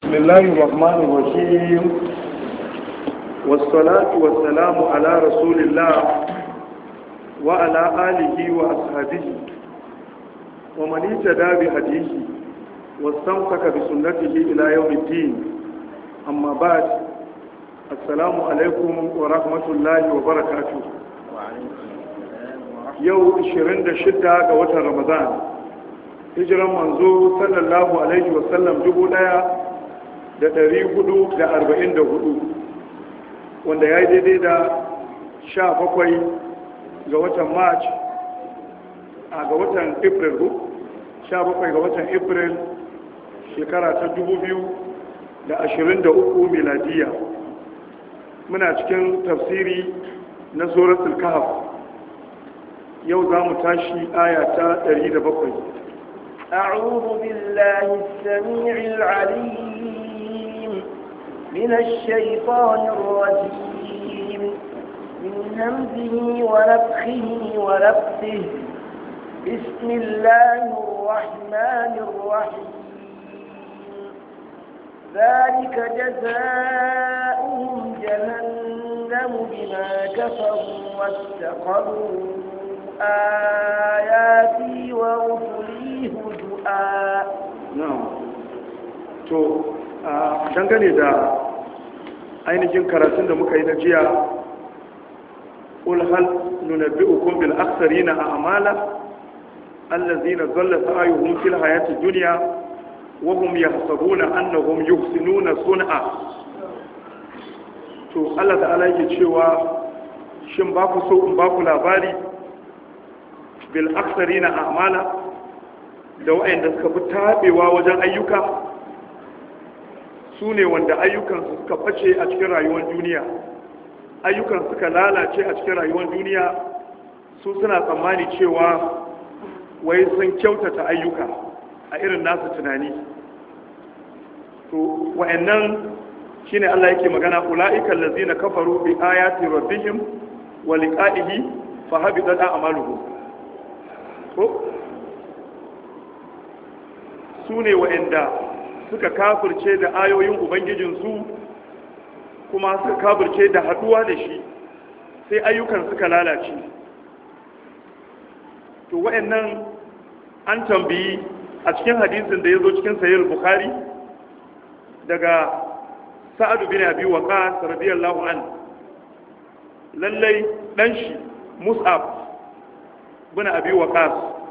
بسم الله الرحمن الرحيم والصلاة والسلام على رسول الله وعلى آله وأصحابه ومن اهتدى بهديه واستمسك بسنته إلى يوم الدين أما بعد السلام عليكم ورحمة الله وبركاته yau 26 ga watan ramadan hijiran manzo sallallahu alaihi wasallam dubu daya da dari hudu da arba'in da hudu wanda ya yi daidai da sha bakwai ga watan march a ga watan april sha bakwai ga watan april shekara ta dubu biyu da ashirin da uku miladiya muna cikin tafsiri na suratul kahf yau za mu tashi aya ta 107 أعوذ بالله السميع العليم من الشيطان الرجيم من همزه ونفخه ونفسه بسم الله الرحمن الرحيم ذلك جزاؤهم جهنم بما كفروا واستقروا آياتي ورسلي هدؤا na'am to dangane da ainihin karatun da muka yi na jiya qul hal nunabbi'ukum bil akhsarina a'mala allazina dhalla sa'yuhum fil hayati dunya wa hum yahsabuna annahum yuhsinuna sun'a to Allah ta'ala yake cewa shin ba ku so in ba ku labari bil aksarina a'mala da waɗanda suka fi taɓewa wajen ayyuka su ne wanda ayyukansu suka face a cikin rayuwar duniya ayyukan suka lalace a cikin rayuwar duniya su suna tsammani cewa wai sun kyautata ayyuka a irin nasu tunani to wa'annan shine Allah yake magana ula'ikan lazina kafaru bi ayati rabbihim wa liqa'ihi fa habitat a'maluhum ko su ne wa'anda suka kafirce da ayoyin ubangijinsu kuma suka kafirce da haduwa da shi sai ayyukan suka lalace to wa'annan an tambayi a cikin hadisin da ya zo cikin sayar bukhari daga sa'adu bin abi waqas radiyallahu an lallai dan shi mus'ab bin abi waqas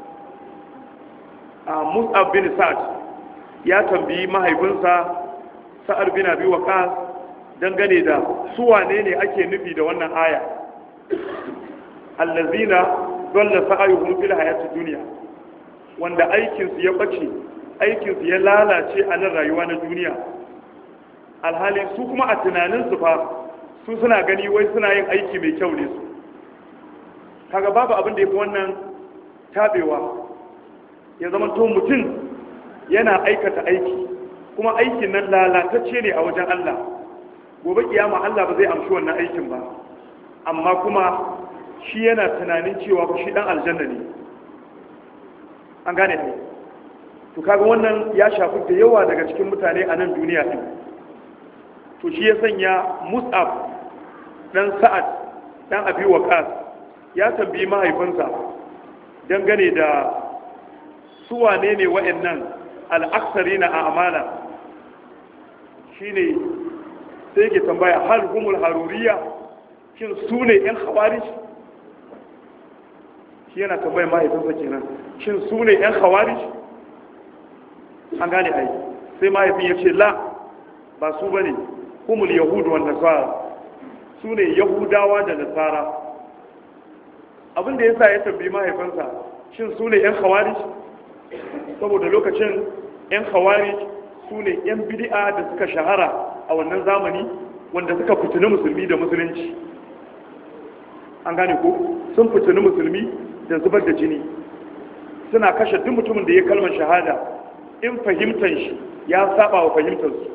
a mus'ab bin sa'ad ya tambayi mahaifinsa sa'ad bin abi waqas dangane da su wane ne ake nufi da wannan aya allazina dalla sa'ayuhum fil hayati dunya wanda aikin su ya bace aikin su ya lalace a nan rayuwa na duniya alhali su kuma a tunanin su fa su suna gani wai suna yin aiki mai kyau ne su kaga babu abin da yafi wannan tabewa ya zama to mutum yana aikata aiki kuma aikin nan lalatacce ne a wajen Allah gobe kiyama Allah ba zai amshi wannan aikin ba amma kuma shi yana tunanin cewa ba shi dan aljanna ne an gane ne to kaga wannan ya shafi da yawa daga cikin mutane a nan duniya din to shi ya sanya Mus'ab dan Sa'ad dan Abi Waqas ya tambayi mahaifinsa dangane da su wane ne wa'annan al'aksari na amana shi ne sai ke tambaya hal humul haruriya shin su ne ‘yan hawari shi yana tambaya mahaifinsa kenan shin su ne ‘yan hawari an gane ai sai mahaifin ya ce la ba su ba ne humul yahudu wa nasara su ne yahudawa da nasara abinda ya sa ya tambayi mahaifinsa shin su ne ‘yan hawari saboda lokacin 'yan hawari su ne 'yan bidi'a da suka shahara a wannan zamani wanda suka fitini musulmi da musulunci an gane ko sun fitini musulmi da zubar da jini suna kashe duk mutumin da ya kalmar shahada in fahimtar shi ya saba wa fahimtarsu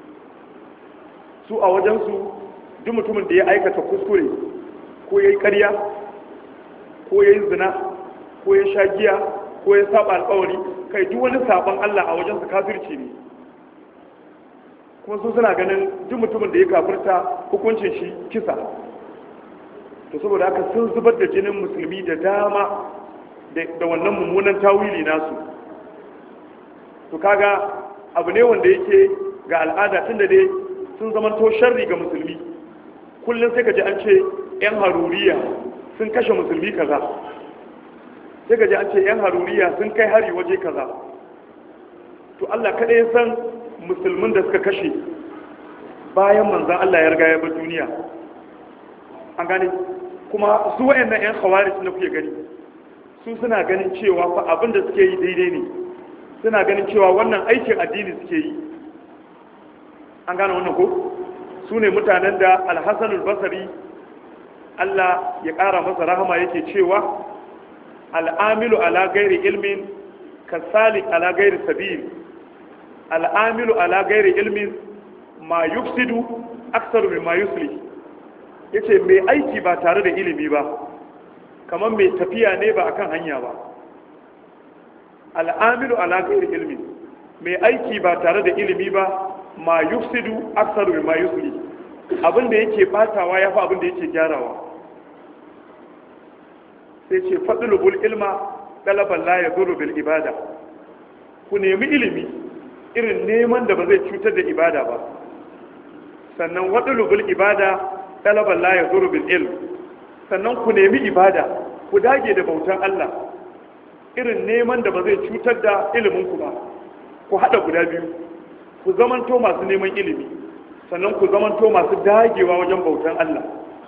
su a wajensu duk mutumin da ya aikata kuskure ko ya yi karya ko ya yi zina ko ya sha giya ko ya saba alkawari kai duk wani sabon Allah a wajen su kafirci ne kuma su suna ganin duk mutumin da ya kafirta hukuncin shi kisa to saboda haka sun zubar da jinin musulmi da dama da wannan mummunan tawili nasu to kaga abu ne wanda yake ga al'ada tun da dai sun zamanto sharri ga musulmi kullum sai ka ji an ce 'yan haruriya sun kashe musulmi kaza sai ka ji an ce 'yan haruriya sun kai hari waje kaza to Allah kaɗai ya san musulmin da suka kashe bayan manzan Allah ya riga ya bar duniya an gane kuma su wayannan 'yan khawarij na kuke gani su suna ganin cewa fa abin da suke yi daidai ne suna ganin cewa wannan aikin addini suke yi an gane wannan ko su ne mutanen da alhassanul basari Allah ya ƙara masa rahama yake cewa al'amilu ala gairi ilmin kasalik ala gairi sabil al'amilu ala gairi ilmin ma yufsidu aksaru min ma yusli yace mai aiki ba tare da ilimi ba kamar mai tafiya ne ba akan hanya ba al'amilu ala gairi ilmin mai aiki ba tare da ilimi ba ma yufsidu aksaru min ma yusli abinda yake batawa yafi abinda yake gyarawa sai ce fadlubul ilma dalaban la yadurru bil ibada ku nemi ilimi irin neman da ba zai cutar da ibada ba sannan wadlubul ibada dalaban la yadurru bil ilm sannan ku nemi ibada ku dage da bautan Allah irin neman da ba zai cutar da ilimin ku ba ku hada guda biyu ku zamanto masu neman ilimi sannan ku zamanto masu dagewa wajen bautan Allah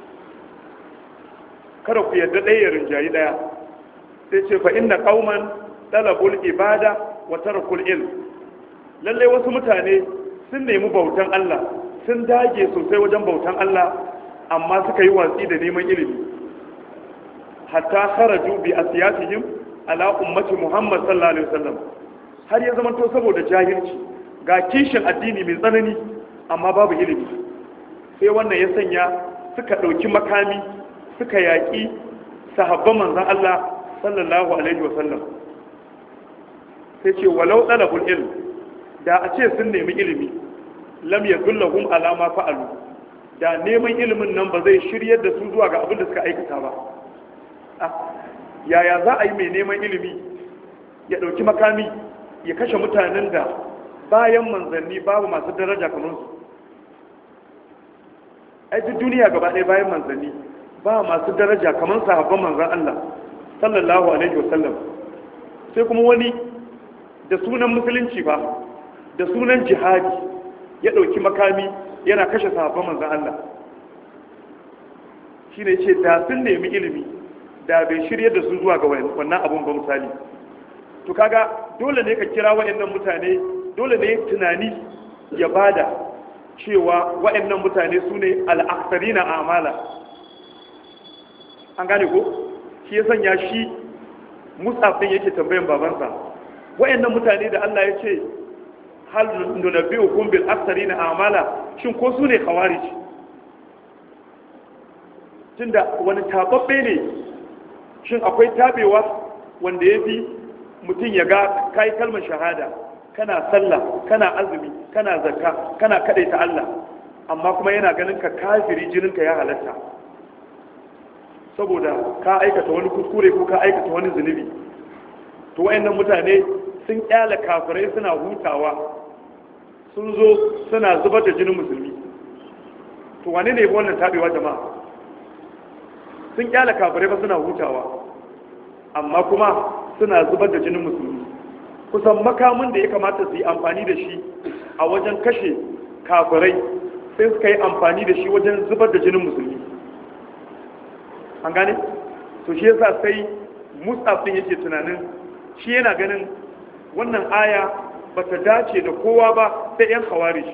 kada ku yarda ɗaya ya rinjayi ɗaya sai ce fa inna qauman talabul ibada wa tarakul ilm lalle wasu mutane sun nemi bautan Allah sun dage sosai wajen bautan Allah amma suka yi watsi da neman ilimi hatta kharaju bi asiyatihim ala ummati Muhammad sallallahu alaihi wasallam har ya zama to saboda jahilci ga kishin addini mai tsanani amma babu ilimi sai wannan ya sanya suka ɗauki makami suka yaƙi sahabban manzan Allah sallallahu alaihi wasallam sai ce walau ɗalabul ilm da a ce sun nemi ilimi lam ya zullahum alama fa'alu da neman ilimin nan ba zai shiryar da su zuwa ga abin da suka aikata ba yaya za a yi mai neman ilimi ya ɗauki makami ya kashe mutanen da bayan manzanni babu masu daraja kamar su ai duk duniya gaba ɗaya bayan manzanni ba masu daraja kamar sahabban manzan Allah sallallahu alaihi wasallam sai kuma wani da sunan musulunci ba da sunan jihadi ya ɗauki makami yana kashe sahabban manzan Allah shi ne ce da sun nemi ilimi da bai shirya da su zuwa ga wannan abun ba misali to kaga dole ne ka kira waɗannan mutane dole ne tunani ya bada cewa waɗannan mutane su ne al'aksarina a amala an gane ko shi ya sanya shi musafin yake tambayan babansa waɗannan mutane da Allah ya ce hal nunabbi'u kum bil aksarina a amala shin ko su ne khawarij tunda wani tababbe ne shin akwai tabewa wanda ya fi mutum ya ga kai kalmar shahada kana sallah kana azumi kana zakka kana kadaita Allah amma kuma yana ganin ka kafiri jininka ya halatta saboda ka aikata wani kuskure ko ka aikata wani zunubi to wayannan mutane sun kyala kafirai suna hutawa sun zo suna zubar da jinin musulmi to wane ne wannan tabewa jama'a sun kyala kafirai ba suna hutawa amma kuma suna zubar da jinin musulmi kusan makamin da ya kamata su yi amfani da shi a wajen kashe kafirai sai suka yi amfani da shi wajen zubar da jinin musulmi an gane to shi yasa sai musaf din yake tunanin shi yana ganin wannan aya ba ta dace da kowa ba sai yan khawarij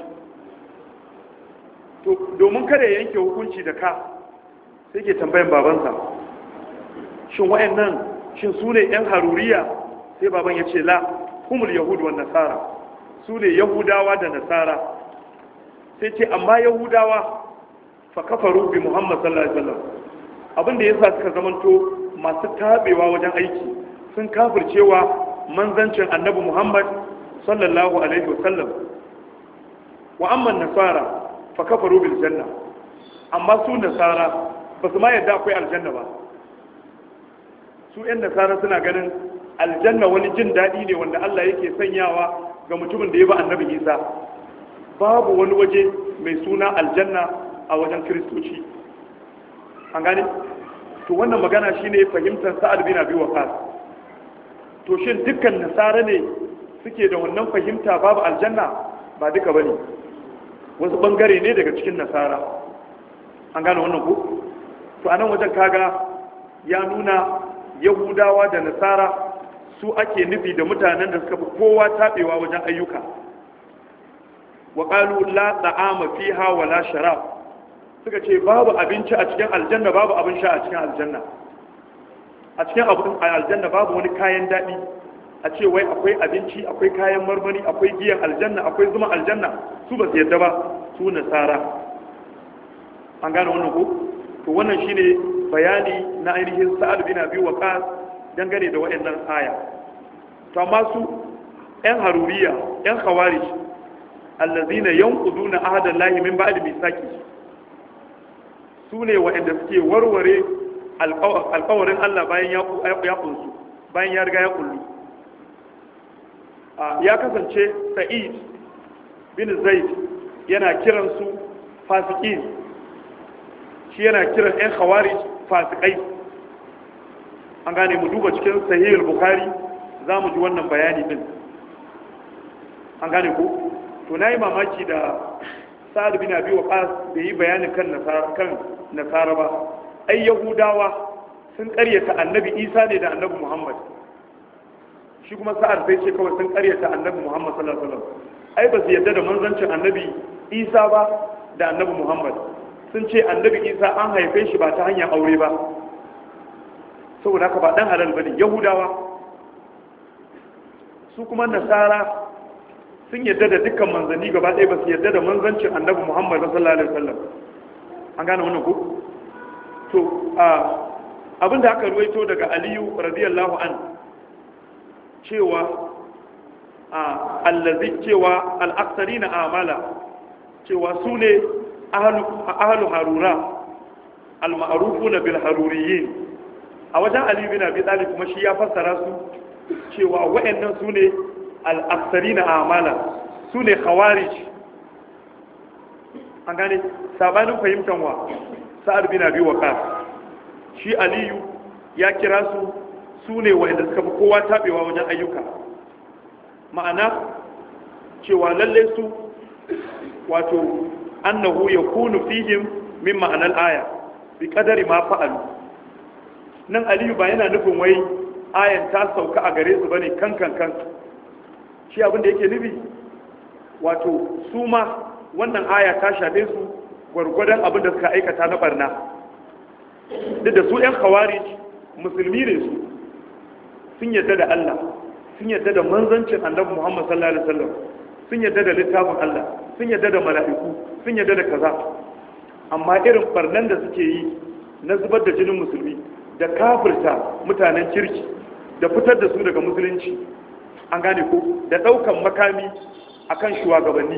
to domin kada ya yanke hukunci da ka sai ke tambayan babansa shin wayannan shin su ne yan haruriya sai baban ya ce la humul yahudu wa nasara su ne yahudawa da nasara sai ce amma yahudawa fa kafaru bi muhammad sallallahu alaihi wasallam abinda yasa suka zamanto masu tabewa wajen aiki sun kafircewa manzancin annabi muhammad sallallahu alaihi wasallam wa amma nasara fa kafaru bil janna amma su nasara ba su ma yadda akwai aljanna ba su yan nasara suna ganin aljanna wani jin daɗi ne wanda Allah yake sanyawa ga mutumin da ya ba annabi Isa babu wani waje mai suna aljanna a wajen kiristoci an gane to wannan magana shine fahimtar sa'ad bin abi waqas to shin dukkan nasara ne suke da wannan fahimta babu aljanna ba duka bane wasu bangare ne daga cikin nasara an gane wannan ko to anan wajen kaga ya nuna yahudawa da nasara su ake nufi da mutanen da suka fi kowa tabewa wajen ayyuka wa qalu la ta'ama fiha wala sharab suka ce babu abinci a cikin aljanna babu abin sha a cikin aljanna a cikin abin aljanna babu wani kayan daɗi a ce wai akwai abinci akwai kayan marmari akwai giyan aljanna akwai zuma aljanna su ba su yadda ba su nasara an gane wannan ko to wannan shine bayani na ainihin sa'ad bin abi waqas dangane da waɗannan aya to amma su yan haruriya yan khawarij allazina yanquduna ahada llahi min ba'di misaki su ne waɗanda suke warware alƙawarin Allah bayan ya kunsu bayan ya riga ya kullu ya kasance sa'id bin zaid yana kiran su fasikin shi yana kiran 'yan khawari fasikai an gane mu duba cikin sahihul bukhari za mu ji wannan bayani din an gane ku to na yi mamaki da sa'ad bin abi waqas bai yi bayani kan nasara kan nasara ba ai yahudawa sun karyata annabi isa ne da annabi muhammad shi kuma sa'ad sai ce kawai sun karyata annabi muhammad sallallahu alaihi wasallam ai ba su yadda da manzancin annabi isa ba da annabi muhammad sun ce annabi isa an haife shi ba ta hanyar aure ba saboda haka ba dan halal bane yahudawa su kuma nasara sun yadda da dukkan manzanni gaba ɗaya ba su yadda da manzancin annabi muhammad sallallahu alaihi wasallam an gane wannan ko to abinda aka ruwaito daga aliyu radiyallahu an cewa allazi cewa al'aksari na amala cewa su ne ahalu harura al-ma'arufu na bil haruriyin a wajen aliyu bin abi talib kuma shi ya fassara su cewa wa'annan su ne al'aksari na amala su ne khawarij an gane sabanin fahimtar wa sa'ad bin abi waqas shi aliyu ya kira su su ne wa'anda suka fi kowa tabewa wajen ayyuka ma'ana cewa lalle su wato annahu yakunu fihim min ma'anar aya bi kadari ma fa'alu nan aliyu ba yana nufin wai ayan ta sauka a gare su bane kan kan kan shi abin da yake nufi wato su ma wannan aya ta shafe su gwargwadon abin da suka aikata na barna duk da su 'yan khawarij musulmi ne su sun yadda da Allah sun yadda da manzancin annabi Muhammad sallallahu alaihi wasallam sun yadda da littafin Allah sun yadda da mala'iku sun yadda da kaza amma irin barnan da suke yi na zubar da jinin musulmi da kafirta mutanen kirki da fitar da su daga musulunci an gane ko da daukan makami akan shugabanni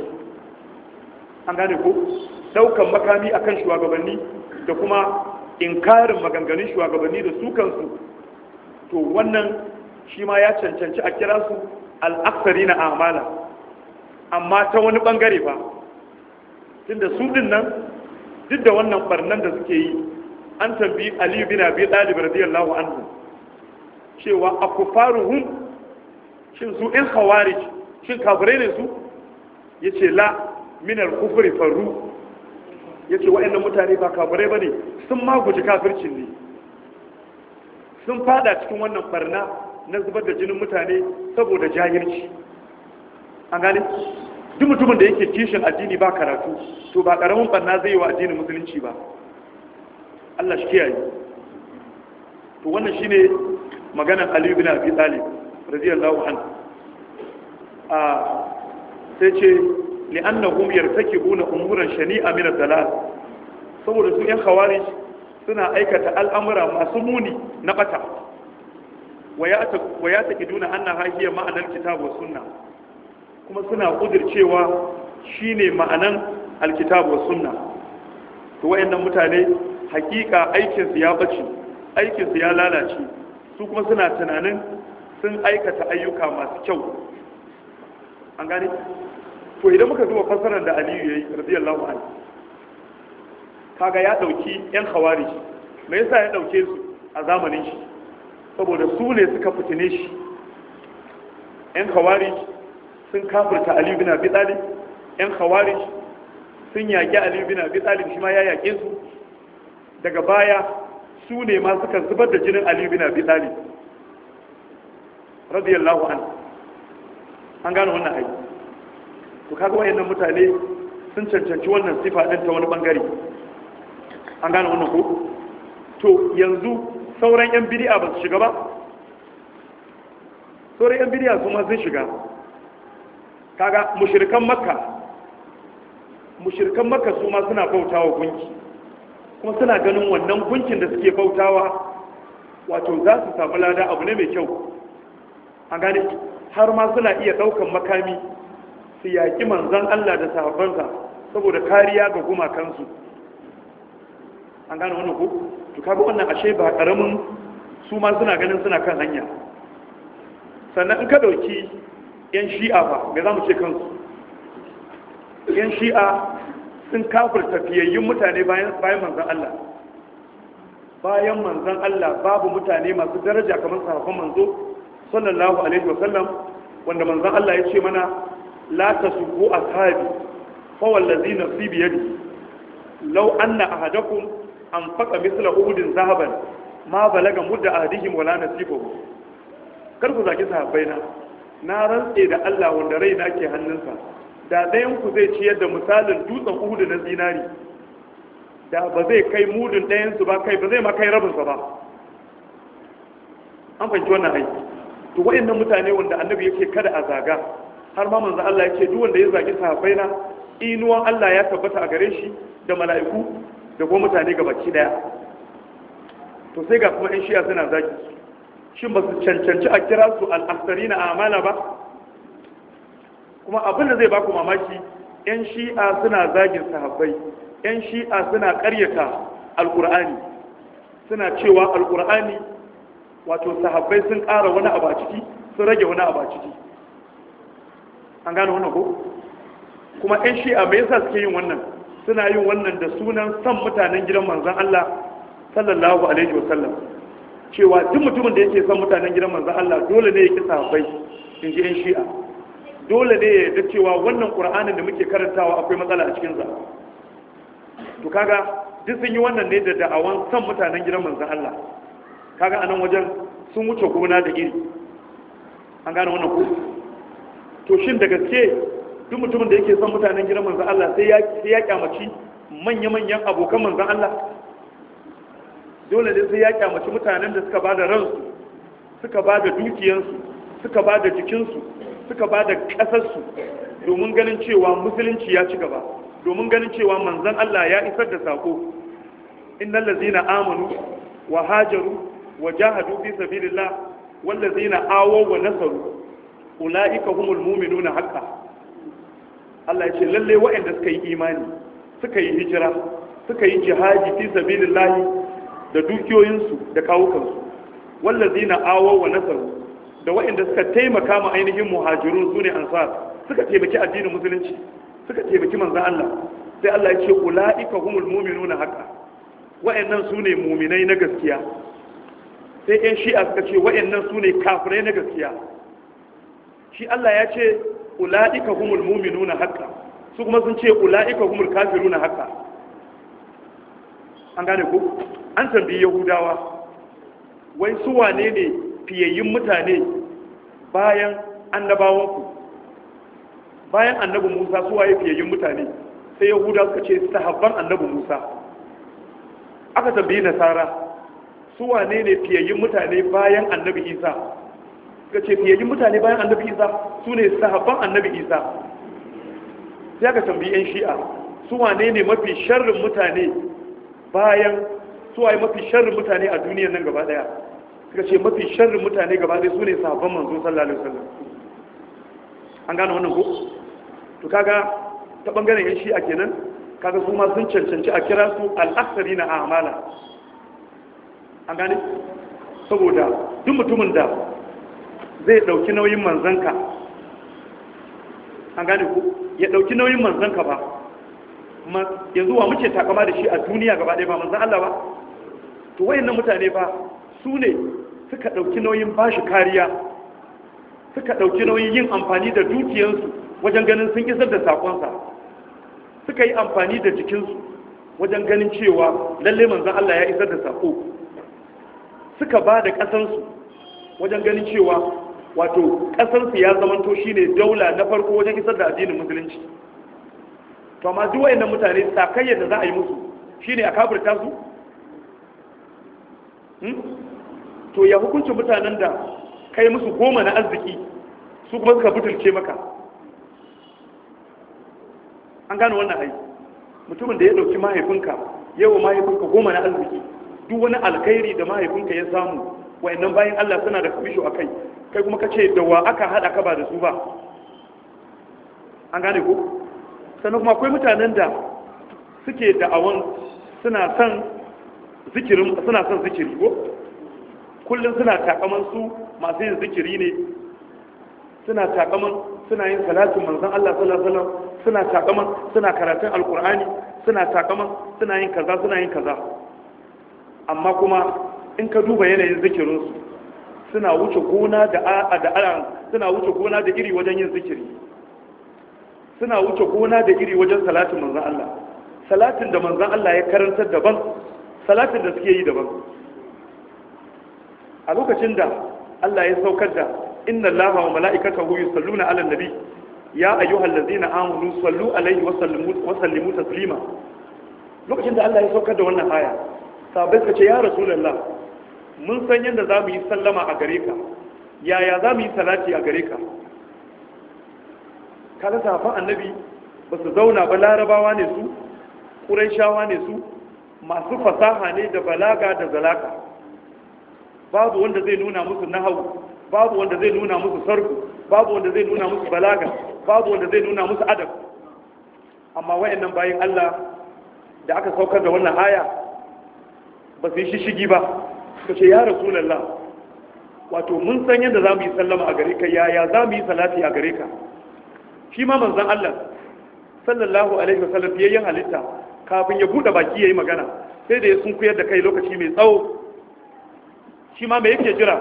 an gane ko daukan makami akan shugabanni da kuma inkarin maganganun shugabanni da su kansu to wannan shi ma ya cancanci a kira su al'aksari na amala amma ta wani bangare ba tunda su din nan duk da wannan barnan da suke yi an tambi aliyu bin abi talib radiyallahu anhu cewa akufaruhum shin su in khawarij shin kafirai ne su yace la min al-kufri farru yace waɗannan mutane ba kafirai bane sun ma guji kafircin ne sun fada cikin wannan barna na zubar da jinin mutane saboda jahilci an gane duk mutumin da yake kishin addini ba karatu to ba karamin barna zai yi wa addinin musulunci ba Allah shi kiyaye to wannan shine maganar Ali bin Abi Talib radiyallahu anhu a sai ce li'annahum yartakibuna umuran shani'a min ad-dalal saboda su yan khawarij suna aikata al'amura masu muni na bata wa ya taƙi duna an na hahiyar ma'anar kitabu sunna kuma suna ƙudircewa shine ma'anan alkitabu was sunna to wayannan mutane hakika aikin su ya bace aikin su ya lalace su kuma suna tunanin sun aikata ayyuka masu kyau an gane to idan muka zuwa fasarar da Aliyu yayi radiyallahu anhu kaga ya dauki yan khawarij me yasa ya dauke su a zamanin shi saboda su ne suka fitine shi yan khawarij sun kafirta Ali bin Abi Talib yan khawarij sun yaƙi Ali bin Abi Talib shi ma ya yaƙe su daga baya su ne ma suka zubar da jinin Ali bin Abi Talib radiyallahu anhu an gano wannan aiki to kaga wayannan mutane sun cancanci wannan sifa din ta wani bangare an gano wannan ko to yanzu sauran yan bid'a ba su shiga ba sauran yan bid'a su ma sun shiga kaga mushrikan makka mushrikan makka su ma suna bautawa gunki kuma suna ganin wannan gunkin da suke bautawa wato za su samu lada abu ne mai kyau an gane har ma suna iya daukan makami su yaƙi manzan Allah da sahabbansa saboda kariya ga gumakansu an gane wannan ko to kaga wannan ashe ba karamin su ma suna ganin suna kan hanya sannan in ka dauki yan shi'a ba ga zamu ce kansu yan shi'a sun kafirta fiyayyun mutane bayan bayan manzan Allah bayan manzan Allah babu mutane masu daraja kamar sahabban manzo sallallahu alaihi wasallam wanda manzan Allah ya ce mana la tasubbu ashabi fa wallazi nafsi bi yadi law anna ahadakum anfaqa mithla uhudin zahaban ma balaga mudda ahadihim wala nasifahu kar ku zaki sahabbai na na rantse da Allah wanda raina ke hannunsa da ɗayan ku zai ciyar da misalin dutsen uhudu na zinari da ba zai kai mudun ɗayan su ba kai ba zai ma kai rabinsa ba an fahimci wannan aiki to wayannan mutane wanda annabi yake kada a zaga har ma manzo Allah yake duk wanda ya zagi sahabbai na inuwan Allah ya tabbata a gare shi da mala'iku da kuma mutane gabaki daya to sai ga kuma ɗan shi'a suna zagi shin ba su cancanci a kira su al'asarina a amana ba kuma abin da zai baku mamaki yan shi'a suna zagin sahabbai yan shi'a suna ƙaryata alƙur'ani suna cewa alƙur'ani wato sahabbai sun ƙara wani abu a ciki sun rage wani abu a ciki an gane wannan ko kuma yan shi'a me yasa suke yin wannan suna yin wannan da sunan san mutanen gidan manzon Allah sallallahu alaihi wasallam cewa duk mutumin da yake son mutanen gidan manzon Allah dole ne ya ki sahabbai in ji yan shi'a dole ne ya yarda cewa wannan qur'anin da muke karantawa akwai matsala a cikin sa to kaga duk sun yi wannan ne da da'awan son mutanen gidan manzon Allah kaga anan wajen sun wuce gona da iri an gane wannan ko to shin da gaske duk mutumin da yake son mutanen gidan manzan Allah sai ya sai ya kyamaci manya-manyan abokan manzan Allah dole ne sai ya kyamaci mutanen da suka bada ransu suka bada dukiyansu suka bada jikinsu suka bada kasarsu domin ganin cewa musulunci ya ci gaba domin ganin cewa manzan Allah ya isar da sako innal ladzina amanu wa hajaru wa jahadu fi sabilillah wal ladzina awaw wa nasaru ulaika humul mu'minuna haqqan Allah ya ce lalle waɗanda suka yi imani suka yi hijira suka yi jihadi fi sabilillahi da dukiyoyinsu da kawukansu wallazina awaw wa nasaru da waɗanda suka taimaka ma ainihin muhajirun sune ansar suka taimaki addinin musulunci suka taimaki manzon Allah sai Allah ya ce ulaika humul mu'minuna haqqan waɗannan sune mu'minai na gaskiya sai ƴan shi'a suka ce waɗannan sune kafirai na gaskiya shi Allah ya ce ula'ika humul muminuna haqqa su kuma sun ce ula'ika humul kafiruna haqqa an gane ko an tambayi yahudawa wai su wane ne fiyayyun mutane bayan annabawan ku bayan annabi Musa su waye fiyayyun mutane sai yahudawa suka ce sahabban annabi Musa aka tambayi nasara su wane ne fiyayyun mutane bayan annabi Isa suka ce fiyayyun mutane bayan annabi Isa su ne sahabban annabi isa sai aka tambayi 'yan shi'a su wane ne mafi sharrin mutane bayan su waye mafi sharrin mutane a duniyar nan gaba daya suka ce mafi sharrin mutane gaba daya su ne sahabban manzo sallallahu alaihi wasallam an gane wannan ko to kaga ta bangaren yan shi'a kenan kaga su ma sun cancanci a kira su al'aksari na amala an gane saboda duk mutumin da zai dauki nauyin manzanka an gane ku ya dauki nauyin manzanka ba yanzu wa muke takama da shi a duniya gaba ɗaya ba manzan Allah ba to wayannan mutane ba su ne suka dauki nauyin bashi kariya suka dauki nauyin yin amfani da dukiyarsu wajen ganin sun isar da sakonsa suka yi amfani da jikinsu wajen ganin cewa lalle manzan Allah ya isar da sako suka ba da ƙasansu wajen ganin cewa wato ƙasarsu ya zamanto shi ne daula na farko wajen isar da addinin musulunci to amma duk wayannan mutane sakayyar da za a yi musu shine a kafirta su to ya hukuncin mutanen da kai musu goma na arziki su kuma suka butulce maka an gano wannan ai mutumin da ya dauki mahaifinka yawa mahaifinka goma na arziki duk wani alkhairi da mahaifinka ya samu wayannan bayan Allah suna da kamisho a kai kai kuma kace da wa aka hada ka ba da su ba an gane ko sannan kuma akwai mutanen da suke da'awan suna son zikirin suna son zikiri ko kullum suna takaman su masu yin zikiri ne suna takaman suna yin salatin manzon Allah sallallahu alaihi wasallam suna takaman suna karatun alkur'ani suna takaman suna yin kaza suna yin kaza amma kuma in ka duba yanayin zikirinsu suna wuce gona da a da a suna wuce gona da iri wajen yin zikiri suna wuce gona da iri wajen salatin manzon Allah salatin da manzon Allah ya karantar daban salatin da suke yi daban a lokacin da Allah ya saukar da inna Allaha wa mala'ikatahu yusalluna 'alan nabi ya ayyuhal ladzina amanu sallu alaihi wa sallimu wa sallimu taslima lokacin da Allah ya saukar da wannan aya sabai suka ce ya rasulullah mun san yadda zamu yi sallama a gare ka yaya zamu yi salati a gare ka kaga safan annabi ba su zauna ba larabawa ne su quraishawa ne su masu fasaha ne da balaga da zalaka babu wanda zai nuna musu nahawu babu wanda zai nuna musu sarku babu wanda zai nuna musu balaga babu wanda zai nuna musu adab amma wayannan bayin Allah da aka saukar da wannan aya ba su yi shishigi ba suka ce ya rasulullah wato mun san yadda za mu yi sallama a gare ka yaya za mu yi salati a gare ka shi ma manzon Allah sallallahu alaihi wasallam yayyan halitta kafin ya bude baki yayi magana sai da ya sunkuyar da kai lokaci mai tsawo shi ma me yake jira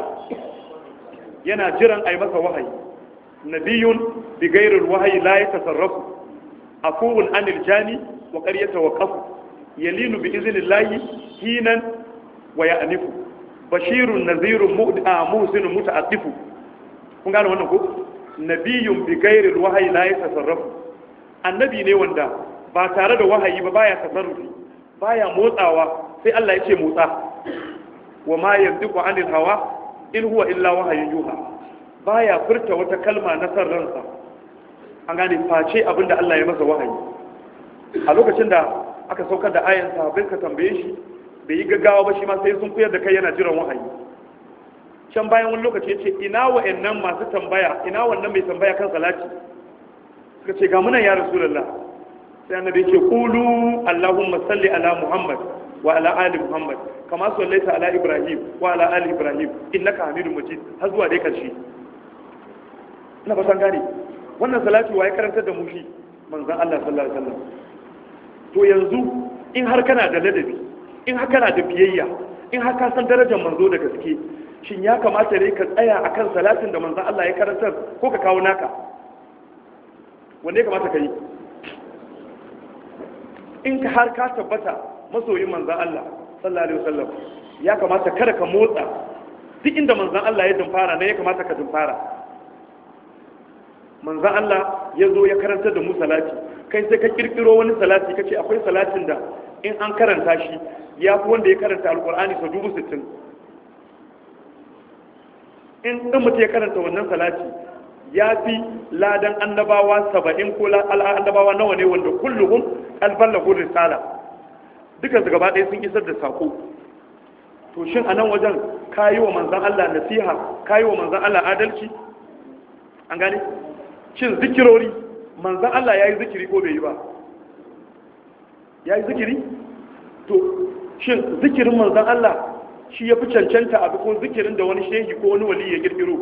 yana jiran a yi masa wahayi nabiyun bi gairul wahayi la ya tasarrafu afuwun anil jani wa qaryata wa qafu yalinu bi iznillahi hinan wa ya'nifu bashirun nazirun mu'da muhsinun muta'attifu kun gane wannan ko nabiyun bi gairul wahayi la ya tasarrafu annabi ne wanda ba tare da wahayi ba baya tasarrufi baya motsawa sai Allah ya ce motsa wa ma yantiqu anil hawa in huwa illa wahayin yuha baya furta wata kalma na san ransa an gane face abinda Allah ya masa wahayi a lokacin da aka saukar da ayan sahabbai ka tambaye shi bai yi gaggawa ba shi ma sai sun koyar da kai yana jiran wahayi can bayan wani lokaci yace ina wa'annan masu tambaya ina wannan mai tambaya kan salati suka ce ga munan ya rasulullah sai annabi yake qulu allahumma salli ala muhammad wa ala ali muhammad kama sallaita ala ibrahim wa ala ali ibrahim innaka hamidum majid har zuwa dai karshe ina ba san gane wannan salati waye karantar da mu shi manzon Allah sallallahu alaihi wasallam to yanzu in har kana da ladabi in har kana da biyayya in har ka san darajar manzo da gaske shin ya kamata ne ka tsaya akan salatin da manzon Allah ya karantar ko ka kawo naka wanda ya kamata ka yi in ka har ka tabbata masoyin manzan Allah sallallahu alaihi wasallam ya kamata kada ka motsa duk inda manzan Allah ya dumfara ne ya kamata ka dumfara manzan Allah ya zo ya karanta da mu salati kai sai ka kirkiro wani salati kace akwai salatin da in an karanta shi ya fi wanda ya karanta alkur'ani sau dubu sittin in ɗin mutum ya karanta wannan salati ya fi ladan annabawa saba'in ko annabawa nawa ne wanda kulluhum alban lahu risala duka su gaba ɗaya sun isar da sako to shin a nan wajen kayi wa manzan Allah nasiha kayi wa manzan Allah adalci an gane shin zikirori manzan Allah ya yi zikiri ko bai yi ba ya yi zikiri to shin zikirin manzan Allah shi ya fi cancanta a ko zikirin da wani shehi ko wani wali ya girgiro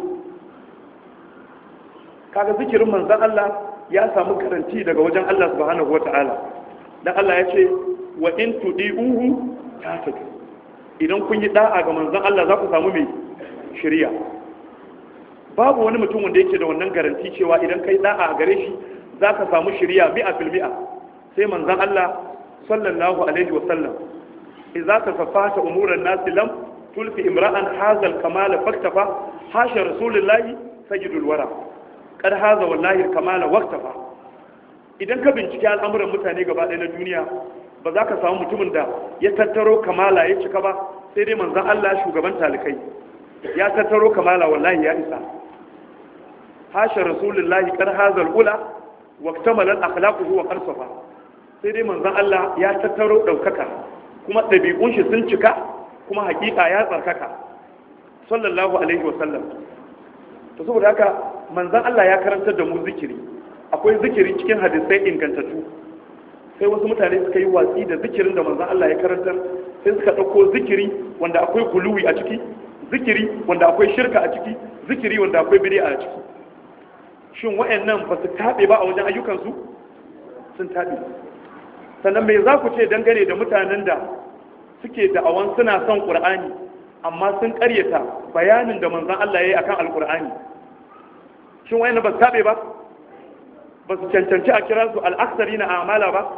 kaga zikirin manzan Allah ya samu karanti daga wajen Allah subhanahu wata'ala dan Allah ya ce wa in tudi'uhu tatadu idan kun yi da'a ga manzan Allah za ku samu mai shari'a babu wani mutum wanda yake da wannan garanti cewa idan kai da'a a gare shi za ka samu shari'a mi'a fil mi'a sai manzan Allah sallallahu alaihi wa sallam idza tasaffata umuran nas lam tulfi imra'an hadha al-kamala faktafa hasha rasulullahi sayyidul wara kad haza wallahi kamala waqtafa idan ka bincike al'amuran mutane gaba ɗaya na duniya ba za ka samu mutumin da ya tattaro kamala ya cika ba sai dai manzon Allah shugaban talikai ya tattaro kamala wallahi ya isa hasha rasulullahi kad haza al-ula waqtamala akhlaquhu wa qalsafa sai dai manzon Allah ya tattaro daukaka kuma dabi'un shi sun cika kuma hakika ya tsarkaka sallallahu alaihi wa sallam to saboda haka manzan Allah ya karantar da mu zikiri akwai zikiri cikin hadisai ingantattu sai wasu mutane suka yi watsi da zikirin da manzan Allah ya karantar sai suka ɗauko zikiri wanda akwai kuluwi a ciki zikiri wanda akwai shirka a ciki zikiri wanda akwai bid'a a ciki shin wayannan ba su taɓe ba a wajen ayyukansu sun taɓe sannan me za ku ce dangane da mutanen da suke da'awan suna son ƙur'ani amma sun ƙaryata bayanin da manzan Allah ya yi akan alƙur'ani shin wayannan ba su taɓe ba ba su cancanci a kira su al'aksari na amala ba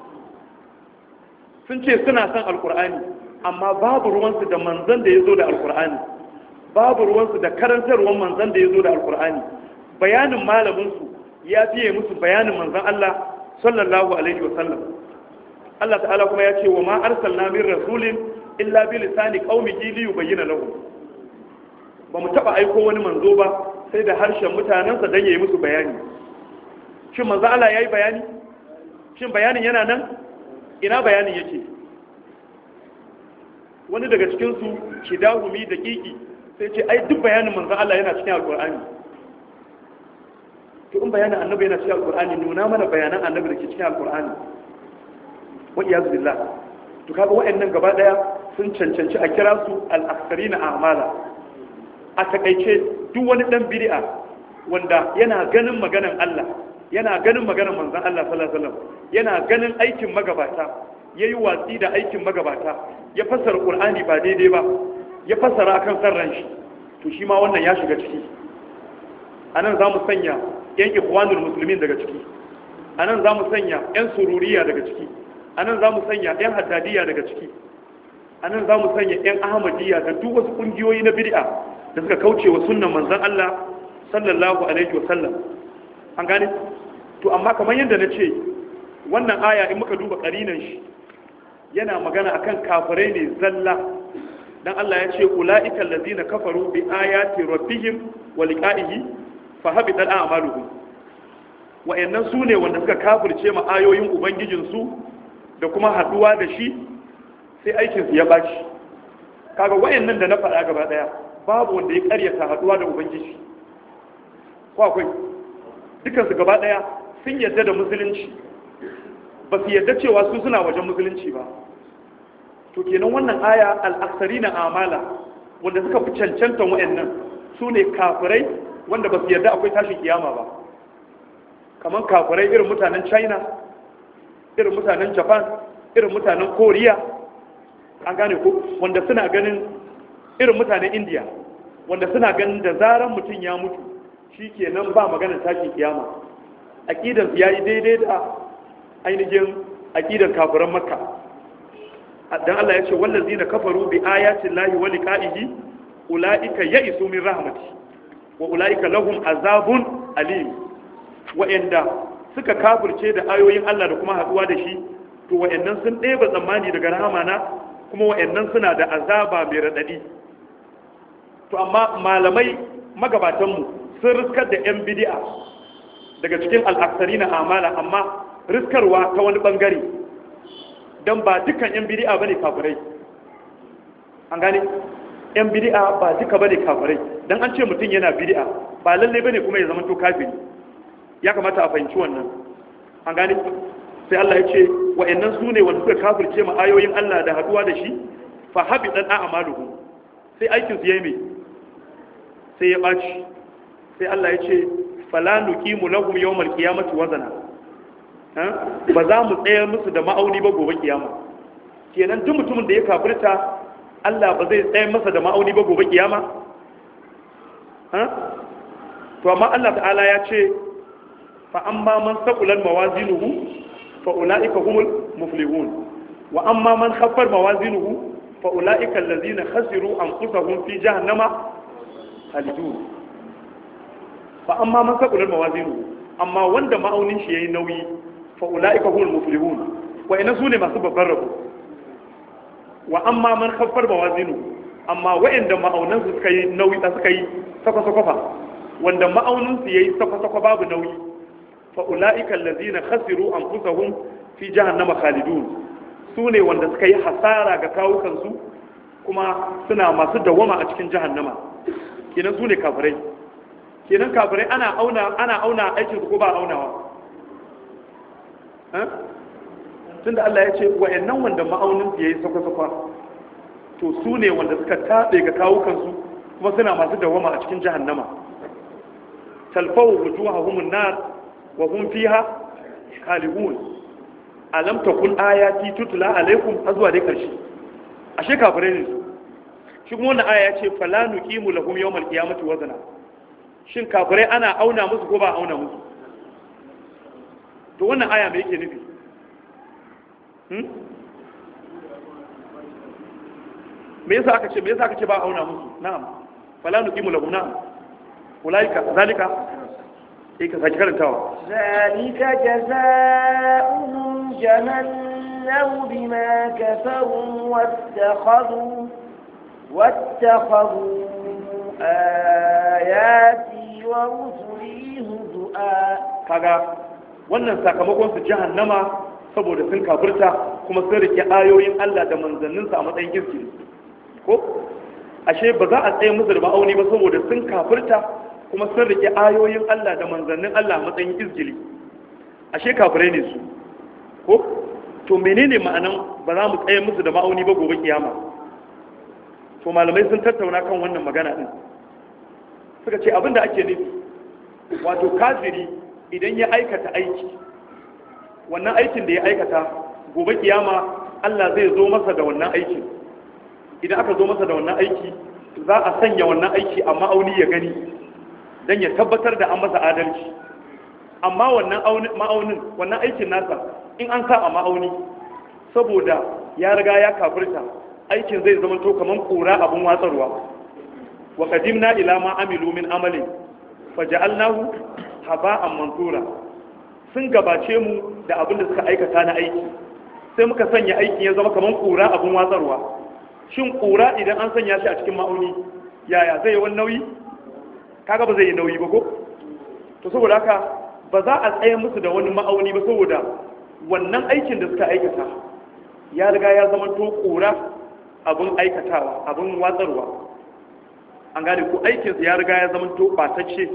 sun ce suna son alkur'ani amma babu ruwansu da manzan da ya zo da alkur'ani babu ruwansu da karantarwar manzan da ya zo da alkur'ani bayanin malaminsu ya fiye musu bayanin manzan Allah sallallahu alaihi wa sallam Allah ta'ala kuma ya ce wa ma arsalna min rasulin illa bi lisani qaumihi li yubayyana lahum ba mu taba aiko wani manzo ba sai da harshen mutanensa don yayi musu bayani shin manzo Allah yayi bayani shin bayanin yana nan ina bayanin yake wani daga cikin su kidahumi da kiki sai ce ai duk bayanin manzo Allah yana cikin alqur'ani to in bayanin annabi yana cikin alqur'ani nuna mana bayanan annabi da ke cikin alqur'ani wa iyaz billah to kaga wayannan gaba daya sun cancanci a kira su al-aktharina a'mala a takaice duk wani dan bid'a wanda yana ganin maganan Allah yana ganin maganan manzon Allah sallallahu alaihi wasallam yana ganin aikin magabata yayi watsi da aikin magabata ya fassara Qur'ani ba daidai ba ya fassara akan sarran shi to shi ma wannan ya shiga ciki anan zamu sanya yan ikhwanul muslimin daga ciki anan zamu sanya yan sururiya daga ciki anan zamu sanya yan haddadiya daga ciki anan zamu sanya yan ahmadiyya da duk wasu kungiyoyi na bid'a da suka kauce wa sunnan manzon Allah sallallahu alaihi wa sallam an gane to amma kamar yadda na ce wannan aya in muka duba karinan shi yana magana akan kafirai ne zalla dan Allah ya ce ulaika allazina kafaru bi ayati rabbihim wa liqa'ihi fa habita a'maluhum wa'annan su ne wanda suka kafirce ma ayoyin ubangijin su da kuma haduwa da shi sai aikin su ya baci kaga wa'annan da na faɗa gaba daya babu wanda ya karyata haduwa da ubangiji ko akwai dukansu gaba daya sun yadda da musulunci ba su yadda cewa su suna wajen musulunci ba to kenan wannan aya al'aksari na amala wanda suka fi cancantan wa'annan su ne kafirai wanda ba su yadda akwai tashin kiyama ba kamar kafirai irin mutanen china irin mutanen japan irin mutanen koriya an gane ko wanda suna ganin irin mutanen india wanda suna ganin da zaran mutum ya mutu shi kenan ba maganar tashin kiyama aƙidansu ya yi daidai da ainihin aƙidan kafiran makka don Allah ya ce wallazi na kafaru bi ayatin lahi wa liqa'ihi ula'ika ya'isu min rahmati wa ula'ika lahum azabun alim wa'anda suka kafirce da ayoyin Allah da kuma haduwa da shi to wa'annan sun ɗeba tsammani daga rahama na kuma wa'annan suna da azaba mai raɗaɗi to amma malamai magabatanmu sun riskar da 'yan bidi'a daga cikin al'aksari na amala amma riskarwa ta wani bangare don ba dukkan 'yan bidi'a ba ne kafirai an gane 'yan bidi'a ba duka ba ne kafirai don an ce mutum yana bidi'a ba lalle ba ne kuma ya zama to kafiri ya kamata a fahimci wannan an gane sai Allah ya ce wa'annan su ne wanda suka kafirce ma ayoyin Allah da haduwa da shi fa habi dan a'maluhu sai aikin su yayi me sai ya baci sai Allah ya ce fala nuqimu lahum yawmal qiyamati wazana ba za mu tsayar musu da ma'auni ba gobe kiyama kenan duk mutumin da ya kafirta Allah ba zai tsayar masa da ma'auni ba gobe kiyama to amma Allah ta'ala ya ce fa amma man saqulan mawazinuhu fa ulaika humul muflihun wa amma man khaffar mawazinuhu fa ulaika allazina khasiru anfusahum fi jahannama khalidun fa amma man saqulan mawazinuhu amma wanda ma'aunin shi yayi nauyi fa ulaika humul muflihun wa ina sune masu babban rabo wa amma man khaffar mawazinuhu amma wa'anda ma'aunansu suka yi nauyi suka yi sakwa-sakwa wanda ma'auninsu ya yi sakwa-sakwa babu nauyi fa'ula'ikan lazina khasiru an fusahun fi jahannama khalidun su ne wanda suka yi hasara ga kawukansu kuma suna masu dawama a cikin jahannama kenan su ne kafirai kenan kafirai ana auna ana auna aikin su ko ba aunawa tunda Allah ya ce wa'annan wanda ma'auninsu ya yi sakwa-sakwa to su ne wanda suka taɓe ga kawukansu kuma suna masu dawama a cikin jahannama talfawu wujuhahum an-nar wa hum fiha khalihun alam takun ayati tutla alaikum azwa dai karshe ashe kafirai ne su shi kuma wannan aya ya ce fala nuqimu lahum yawmal qiyamati wazna shin kafirai ana auna musu ko ba auna musu to wannan aya me yake nufi hmm? me yasa aka ce me yasa aka ce ba auna musu na'am fala nuqimu lahum na'am ulaika zalika eh ka saki karantawa zalika jazaa'uhum jahannam bima kafaru wattakhadhu wattakhadhu ayati wa rusuli huzua kaga wannan sakamakon su jahannama saboda sun kafirta kuma sun rike ayoyin Allah da manzanninsa a matsayin girki ko ashe ba za a tsaye musu da ma'auni ba saboda sun kafirta kuma sun rike ayoyin Allah da manzannin Allah a matsayin izgili ashe kafirai ne su ko to menene ma'anan ba za mu tsaye musu da ma'auni ba gobe kiyama to malamai sun tattauna kan wannan magana din suka ce abinda ake nufi wato kafiri idan ya aikata aiki wannan aikin da ya aikata gobe kiyama Allah zai zo masa da wannan aikin idan aka zo masa da wannan aiki za a sanya wannan aiki a ma'auni ya gani don ya tabbatar da an masa adalci amma wannan ma'aunin wannan aikin nasa in an sa a ma'auni saboda ya riga ya kafirta aikin zai zama to kaman kura abun watsarwa wa qadimna ila ma amilu min amalin faja'alnahu haba'an mansura sun gabace mu da abin da suka aikata na aiki sai muka sanya aikin ya zama kaman kura abun watsarwa shin kura idan an sanya shi a cikin ma'auni yaya zai yi wani nauyi kaga ba zai yi nauyi ba ko to saboda haka ba za a tsaye musu da wani ma'auni ba saboda wannan aikin da suka aikata ya riga ya zama to kura abin aikatawa abin watsarwa an gane ko aikinsa ya riga ya zama to batacce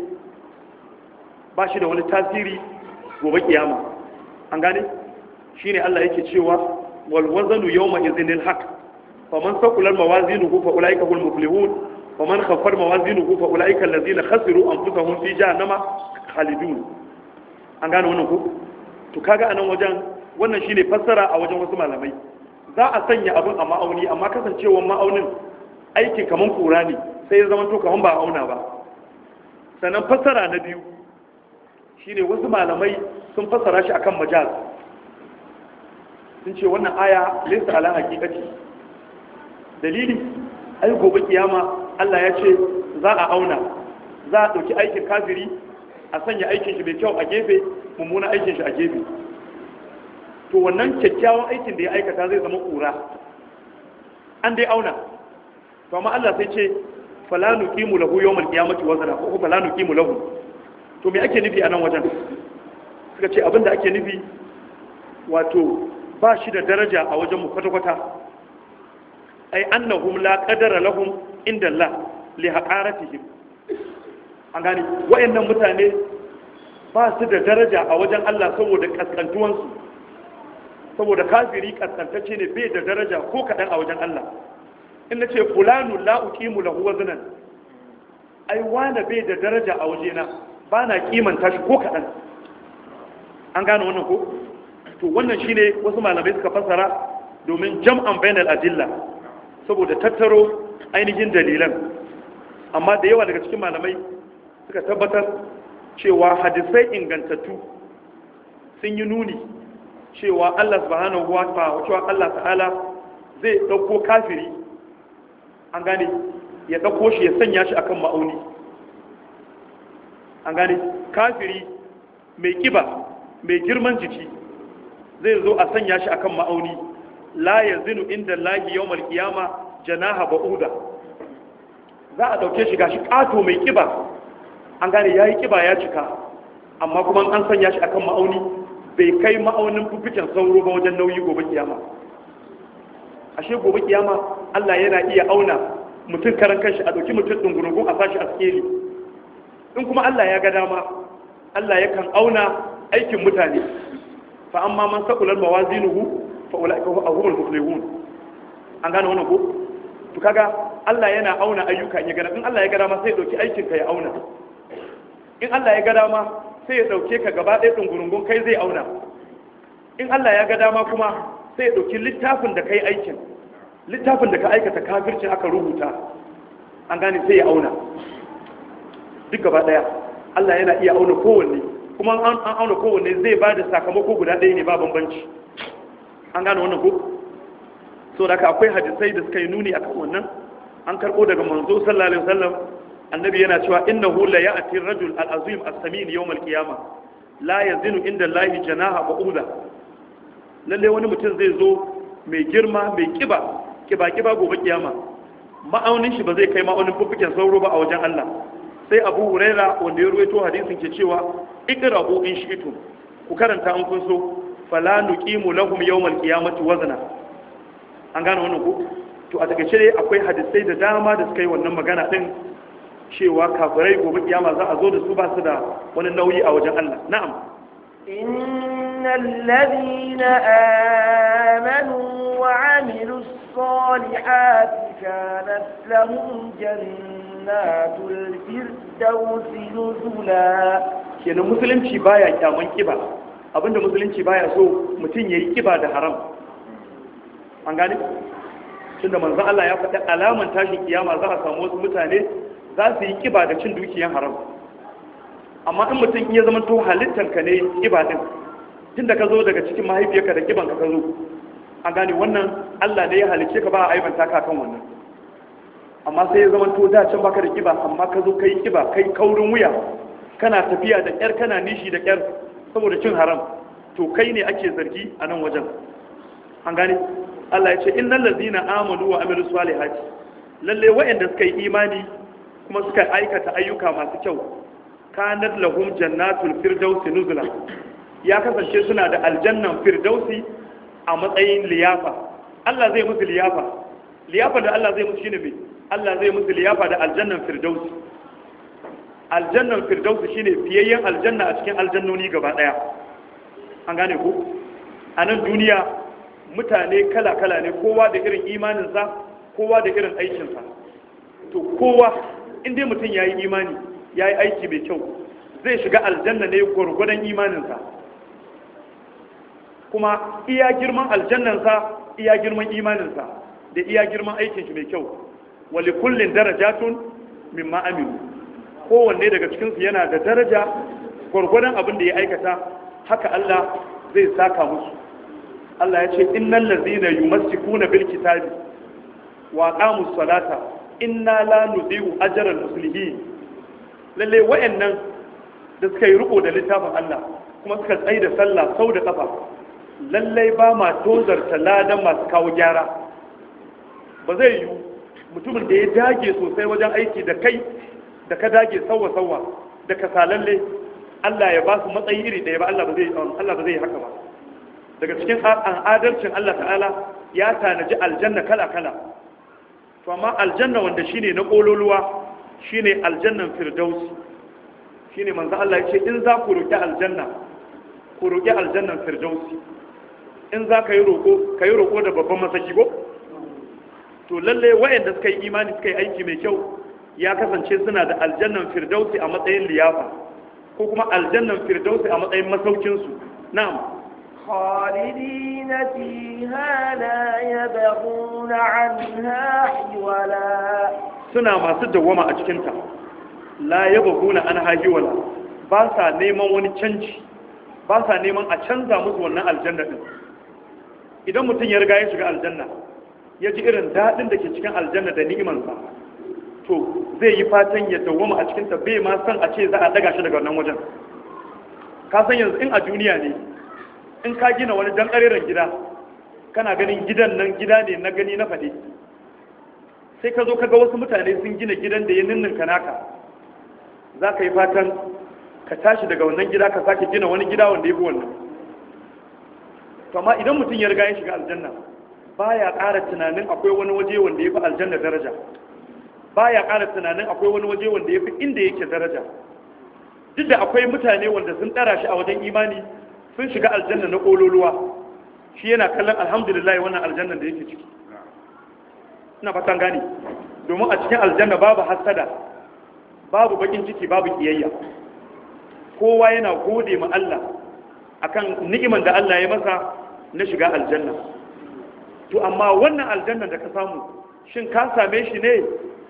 ba shi da wani tasiri gobe kiyama an gane shine Allah yake cewa wal wazanu yawma idhinil haqq faman saqulat mawazinuhu fa ulaika hum muflihun waman khaffat mawazinuhu fa ulaika allazina khasiru anfusahum fi jahannama khalidun an gane wannan ko to kaga anan wajen wannan shine fassara a wajen wasu malamai za a sanya abin a ma'auni amma kasancewar ma'aunin aikin kaman kura ne sai ya zama to kaman ba auna ba sannan fassara na biyu shine wasu malamai sun fassara shi akan majaz sun ce wannan aya laysa ala haqiqati dalili ai gobe kiyama Allah ya ce za a auna za a ɗauki aikin kafiri a sanya aikin shi mai kyau a gefe mummuna aikin shi a gefe to wannan kyakkyawan aikin da ya aikata zai zama ƙura an dai auna to amma Allah sai ce fala nuqimu lahu yawmal qiyamati wazna ko fala nuqimu lahu to me ake nufi a nan wajen suka ce abinda ake nufi wato ba shi da daraja a wajen mu kwata-kwata ai annahum la qadara lahum inda Allah li haqaratihim an gani wayannan mutane ba su da daraja a wajen Allah saboda kaskantuwansu saboda kafiri kaskantacce ne bai da daraja ko kaɗan a wajen Allah in na ce fulanu la uqimu lahu waznan ai wani bai da daraja a wajena ba na kimanta shi ko kaɗan an gane wannan ko to wannan shine wasu malamai suka fassara domin jam'an bainal adilla saboda tattaro ainihin dalilan amma da yawa daga cikin malamai suka tabbatar cewa hadisai ingantattu sun yi nuni cewa Allah subhanahu wa ta'ala cewa Allah ta'ala zai dauko kafiri an gane ya dauko shi ya sanya shi akan ma'auni an gane kafiri mai kiba mai girman jiki zai zo a sanya shi akan ma'auni la yazinu inda lahi yawmal qiyama janaha ba'uda za a dauke shi gashi kato mai kiba an gane yayi kiba ya cika amma kuma an sanya shi akan ma'auni bai kai ma'aunin fufuken sauro ba wajen nauyi gobe kiyama ashe gobe kiyama Allah yana iya auna mutum karan kanshi a dauki mutum dungurungun a sashi a skeli in kuma Allah ya ga dama Allah yakan auna aikin mutane fa amma man saqulat mawazinuhu fa ulaika humul muflihun an gane wannan ko to kaga Allah yana auna ayyuka ya ga in Allah ya ga dama sai ya dauki aikin ka ya auna in Allah ya ga dama sai ya dauke ka gaba ɗaya dungurungun kai zai auna in Allah ya ga dama kuma sai ya dauki littafin da kai aikin littafin da ka aikata kafircin aka rubuta an gane sai ya auna duk gaba ɗaya Allah yana iya auna kowanne kuma an auna kowanne zai ba da sakamako guda ɗaya ne ba bambanci an gane wannan ko so da akwai hadisai da suka yi nuni akan wannan an karɓo daga manzo sallallahu alaihi wasallam annabi yana cewa innahu la ya'ti ar-rajul al-azim as-samin yawm al-qiyamah la yazinu inda Allah janaha ba'uda lalle wani mutum zai zo mai girma mai kiba kiba kiba gobe kiyama ma'aunin shi ba zai kai ma'aunin fuffuken sauro ba a wajen Allah sai Abu Huraira wanda ya ruwaito hadisin ke cewa iqra'u in shi'tum ku karanta an kun so fala nuqimu lahum yawm al-qiyamati wazna an gane wannan ko to a takaice dai akwai hadisai da dama da suka yi wannan magana din cewa kafirai gobe kiyama za a zo da su ba su da wani nauyi a wajen Allah na'am innal ladina amanu wa amilus salihati kanat lahum jannatul firdausi nuzula kenan musulunci baya kyaman kiba abinda musulunci baya so mutum yayi kiba da haram an gane tunda manzon Allah ya faɗi alaman tashin kiyama za a samu wasu mutane za su yi kiba da cin dukiyan haram amma in mutum iya zama to halittarka ne kiba din tun da ka zo daga cikin mahaifiyarka da kiban ka ka zo an gane wannan Allah ne ya halice ka ba a aibanta ka kan wannan amma sai ya zama to da can baka da kiba amma ka zo kai kiba kai kaurin wuya kana tafiya da kyar kana nishi da kyar saboda cin haram to kai ne ake zargi a nan wajen an gane Allah ya ce innal ladzina amanu wa amilus salihati lalle wa'anda suka yi imani kuma suka aikata ayyuka masu kyau kanar lahum jannatul firdausi nuzula ya kasance suna da aljannan firdausi a matsayin liyafa Allah zai musu liyafa liyafa da Allah zai musu shine me Allah zai musu liyafa da aljannan firdausi aljannan firdausi shine fiyayyen aljanna a cikin aljannoni gaba daya an gane ku a nan duniya mutane kala-kala ne kowa da irin imaninsa kowa da irin aikinsa to kowa inda mutum ya yi imani ya yi aiki mai kyau zai shiga aljanna ne gwargwadon imaninsa kuma iya girman aljannansa iya girman imaninsa da iya girman aikin shi mai kyau wali kullin darajatun mimma aminu kowanne daga cikinsu yana da daraja gwargwadon abin da ya aikata haka Allah zai saka musu Allah ya ce innal ladzina yumassikuna bil kitabi wa aqamus salata inna la nudhi'u ajral muslimin lalle wayannan da suka yi riko da littafin Allah kuma suka tsaye da sallah sau da kafa lalle ba ma tozarta ladan masu kawo gyara ba zai yi mutumin da ya dage sosai wajen aiki da kai da ka dage sauwa sauwa da ka salalle Allah ya ba su matsayi iri ɗaya ba Allah ba zai Allah ba zai haka ba daga cikin adalcin Allah ta'ala ya tanaji aljanna kala kala to amma aljanna wanda shine na kololuwa shine aljannan firdausi shine manzo Allah ya ce in za ku roki aljanna ku roki aljannan firdausi in za ka yi roko ka yi roko da babban masaki ko to lalle wayanda suka yi imani suka yi aiki mai kyau ya kasance suna da aljannan firdausi a matsayin liyafa ko kuma aljannan firdausi a matsayin masaukinsu na'am خالدين فيها لا يبغون عنها حولا suna masu dawwama a cikinta la yabghuna an hahiwala ba sa neman wani canji ba sa neman a canza musu wannan aljanna din idan mutum ya riga ya shiga aljanna ya ji irin daɗin da ke cikin aljanna da ni'imansa to zai yi fatan ya dawwama a cikinta bai ma san a ce za a daga shi daga wannan wajen ka san yanzu in a duniya ne in ka gina wani dan ƙareren gida kana ganin gidan nan gida ne na gani na faɗi sai ka zo ka ga wasu mutane sun gina gidan da ya ninninka naka za ka yi fatan ka tashi daga wannan gida ka sake gina wani gida wanda ya fi wannan to amma idan mutum ya riga ya shiga aljanna baya ƙara tunanin akwai wani waje wanda ya fi aljanna daraja baya ƙara tunanin akwai wani waje wanda ya fi inda yake daraja duk da akwai mutane wanda sun ɗara shi a wajen imani sun shiga aljanna na ƙololuwa shi yana kallon alhamdulillah wannan aljannan da yake ciki ina fatan gani domin a cikin aljanna babu hasada babu bakin ciki babu kiyayya kowa yana gode ma Allah akan ni'iman da Allah ya masa na shiga aljanna to amma wannan aljannan da ka samu shin ka same shi ne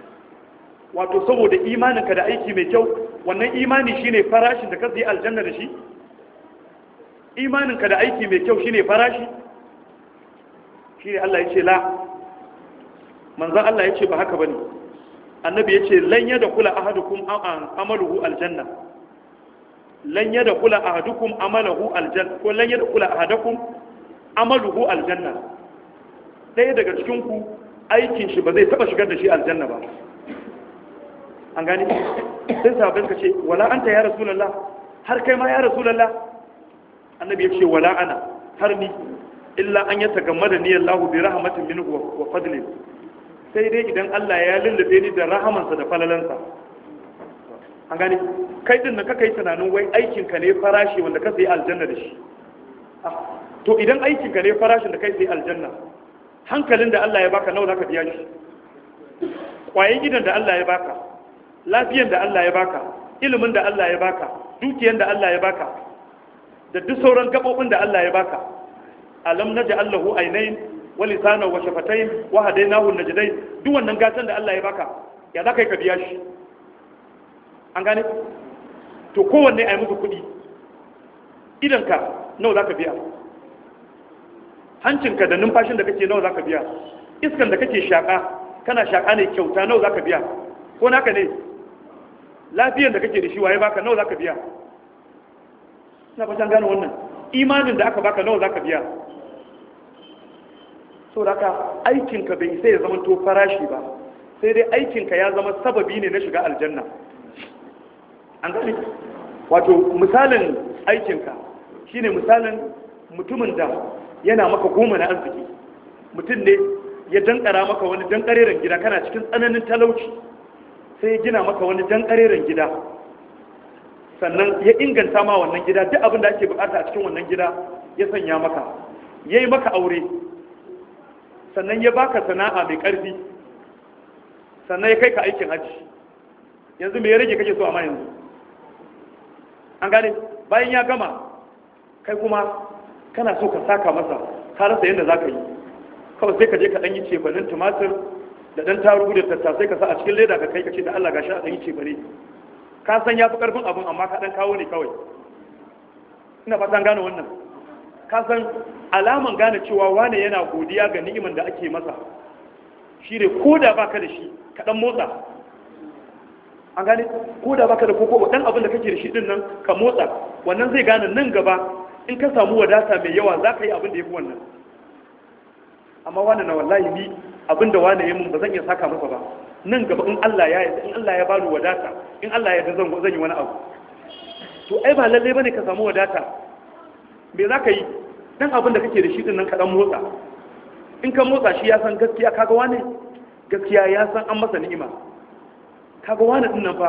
wato saboda imaninka da aiki mai kyau wannan imani shine farashin da ka sayi aljanna da shi imaninka da aiki mai kyau shine farashi shine Allah ya ce la manzan Allah ya ce ba haka bane annabi ya ce lan yada kula ahadukum amaluhu aljanna lan yada kula ahadukum amaluhu aljanna ko lan yada kula ahadakum amaluhu aljanna ɗaya daga cikin ku aikin shi ba zai taba shigar da shi aljanna ba an gani sai sahabbai suka ce wala anta ya rasulullah har kai ma ya rasulullah annabi ya ce wala ana har ni illa an yata gamma da niyyar lahu bi rahmatin minhu wa fadlin sai dai idan Allah ya lullube ni da rahamansa da falalansa an gani kai din nan kaka yi tunanin wai aikinka ne farashi wanda ka sayi aljanna da shi to idan aikinka ne farashin da kai sayi aljanna hankalin da Allah ya baka nawa zaka biya shi kwayen gidan da Allah ya baka lafiyan da Allah ya baka ilimin da Allah ya baka dukiyan da Allah ya baka da duk sauran gabobin da Allah ya baka alam naj'al lahu aynayn wa lisana wa shafatayn wa hadaynahu najdayn duk wannan gatan da Allah ya baka ya zaka yi ka biya shi an gane to kowanne ayi musu kuɗi idanka nawa zaka biya hancinka da numfashin da kake nawa zaka biya iskan da kake shaka kana shaka ne kyauta nawa zaka biya ko naka ne lafiyan da kake da shi waye baka nawa zaka biya ina fatan gane wannan imanin da aka baka nawa zaka biya so da ka aikinka bai sai ya zama to farashi ba sai dai aikinka ya zama sababi ne na shiga aljanna an gane wato misalin aikinka shine misalin mutumin da yana maka goma na arziki mutum ne ya dankara maka wani dankareren gida kana cikin tsananin talauci sai ya gina maka wani dankareren gida sannan ya inganta ma wannan gida duk abin da ake bukata a cikin wannan gida ya sanya maka ya yi maka aure sannan ya baka sana'a mai ƙarfi sannan ya kai ka aikin hajji yanzu mai rage kake so amma yanzu an gane bayan ya gama kai kuma kana so ka saka masa ka rasa yadda za ka yi kawai sai ka je ka ɗan yi cefanin tumatir da ɗan tarugu da tattasai ka sa a cikin leda ka kai ka ce da Allah gashi a ɗan yi cefane ka san ya fi ƙarfin abin amma ka ɗan kawo ne kawai ina fatan gane wannan ka san alaman gane cewa wane yana godiya ga ni'iman da ake masa shi ne ko da baka da shi ka ɗan motsa an gane ko da baka da koko ɗan abin da kake da shi ɗin nan ka motsa wannan zai gane nan gaba in ka samu wadata mai yawa za ka yi abin da ya fi wannan amma wani na wallahi ni abin da wani ya mun ba zan iya saka masa ba nan gaba in Allah ya yi in Allah ya bani wadata in Allah ya zan zan yi wani abu to ai ba lalle bane ka samu wadata me za ka yi dan abin da kake da shi din nan ka dan motsa in ka motsa shi ya san gaskiya kaga wani gaskiya ya san an masa ni'ima kaga wani din nan fa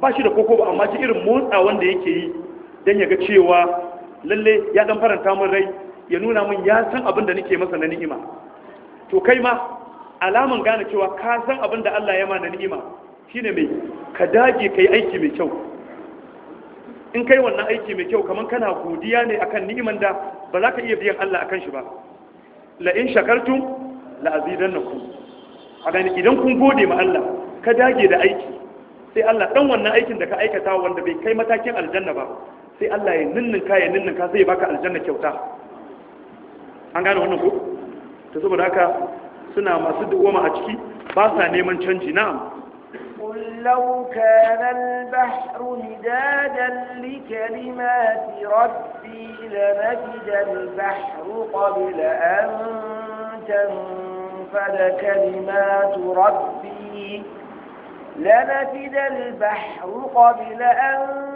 ba shi da koko ba amma ji irin motsa wanda yake yi don ya ga cewa lalle ya dan faranta min rai ya nuna min ya san abin da nake masa na ni'ima to kai ma alaman gane cewa ka san abin da Allah ya ma na ni'ima shine mai ka dage kai aiki mai kyau in kai wannan aiki mai kyau kaman kana godiya ne akan ni'iman da ba za ka iya biyan Allah akan shi ba la in shakartum la azidannakum a gani idan kun gode ma Allah ka dage da aiki sai Allah dan wannan aikin da ka aikata wanda bai kai matakin aljanna ba sai Allah ya ninninka ya ninninka sai ya baka aljanna kyauta an gane wannan ko to saboda haka suna masu dawoma a ciki ba sa neman canji na'am قل لو كان البحر مدادا لكلمات ربي لنفد البحر قبل أن تنفد كلمات ربي لنفد البحر قبل أن